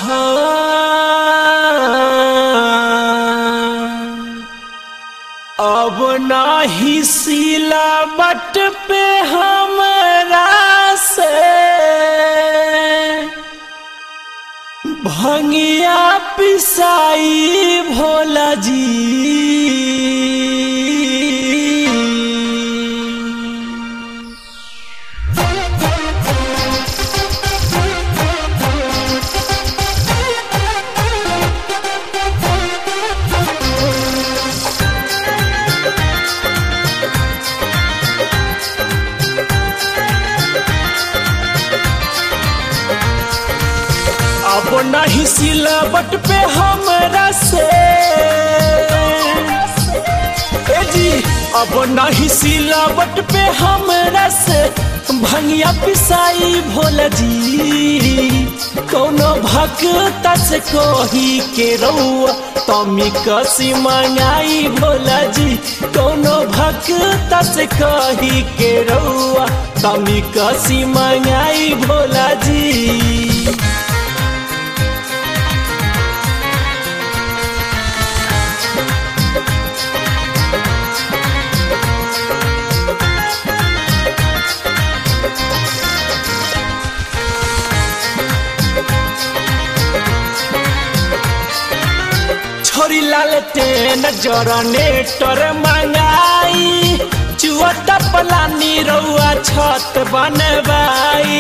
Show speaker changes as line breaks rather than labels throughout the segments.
अब नाही सिलावट पे हमरा से भंगिया पिसाई भोला जी अब नहीं सिलावट पे हमरा से ए जी अब नहीं सिलावट पे हमरा से भंगिया पिसाई भोला जी कोनो भक्त से कोही के रउआ तमी कसी मंगाई भोला जी कोनो भक्त से कही के रउआ तमी कसी मंगाई भोला जी छोरी लाल टेन जरनेटर मंगाई चुअत पलानी रउआ छत बनवाई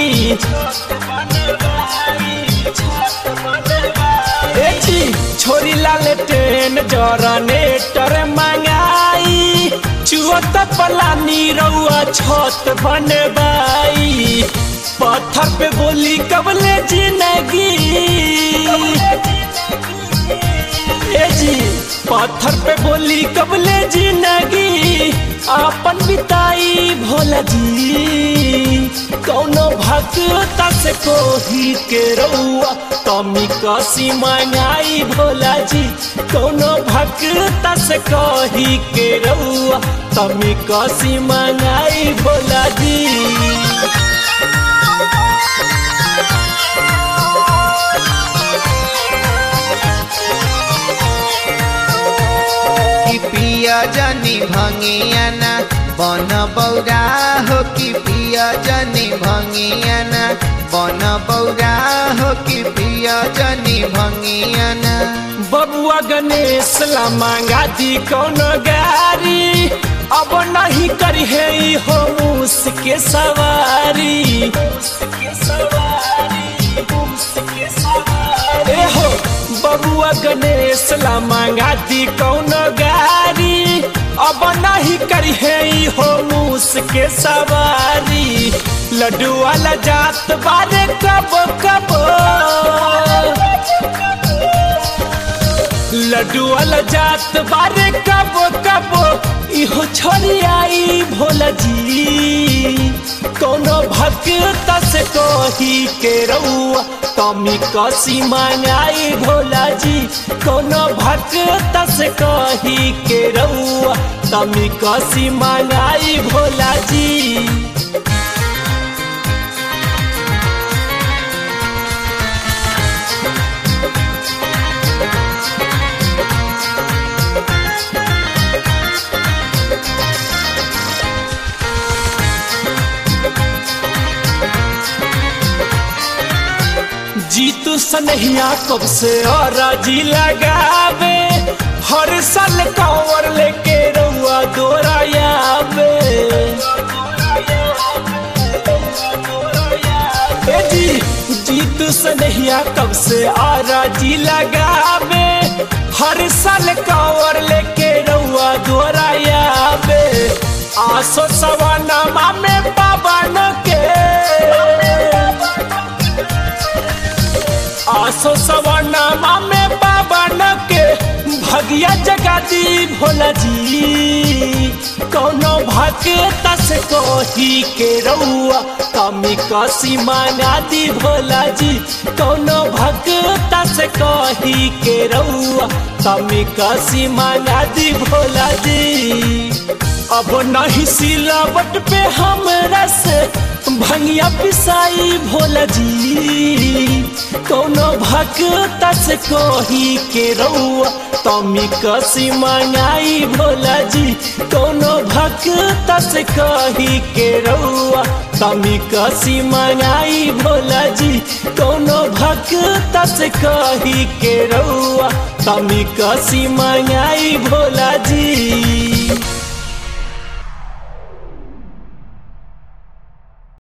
ए जी छोरी लाल टेन जरनेटर मंगाई चुअत पलानी रउआ छत बनवाई पत्थर पे बोली कबले जिंदगी ए जी पत्थर पे बोली कबले जिंदगी आपन बिताई भोला जी कौनो भक्त से कोही के रउआ तमी कसी मंगाई भोला जी कौनो भक्त से कही के रउआ तमी कसी मंगाई भोला जी
कि पिया जनी भंगियाना बन बौरा हो कि पिया जनी भंगियाना बन बौरा हो कि पिया जनी भंगियाना
बबुआ गणेश ला मांगा दी कौनो गारी अब नहीं करी है ई हो मुसके सवारी ए हो बबुआ गणेश ला मांगा दी कौनो गारी अब नहीं करी है ई हो मुसके सवारी लड्डू वाला जात बारे कब कब लड्डू वाला जात बारे कब कब इहो छोरी आई भोला जी कोनो भक्त से कोही के रउआ तमी कसी मंगाई भोला जी कोनो भक्त से कही के रउआ तमी कसी मंगाई भोला जी जीतू सनहिया कब से और जी लगावे हर साल कांवर लेके रउआ दोरायावे ए जी जीतू सनहिया कब से और जी लगावे हर साल कांवर लेके रउआ दोरायावे आसो सवाना में पावन के आसो सवर्णमा में पावन के भगिया जगादी भोला जी कौनो भक्त से कोही के रउआ कमी कसी मांगा दी भोला जी कौनो भक्त से कही के रउआ कमी कसी मांगा दी भोला जी अब नहीं सिलावट पे हमरा से भंगिया पिसाई भोला जी कोनो भक्त से कोही के रउआ तमी कसी मंगाई भोला जी कोनो भक्त से कही के रउआ तमी कसी मंगाई भोला जी कोनो भक्त से कही के रउआ तमी कसी मंगाई भोला जी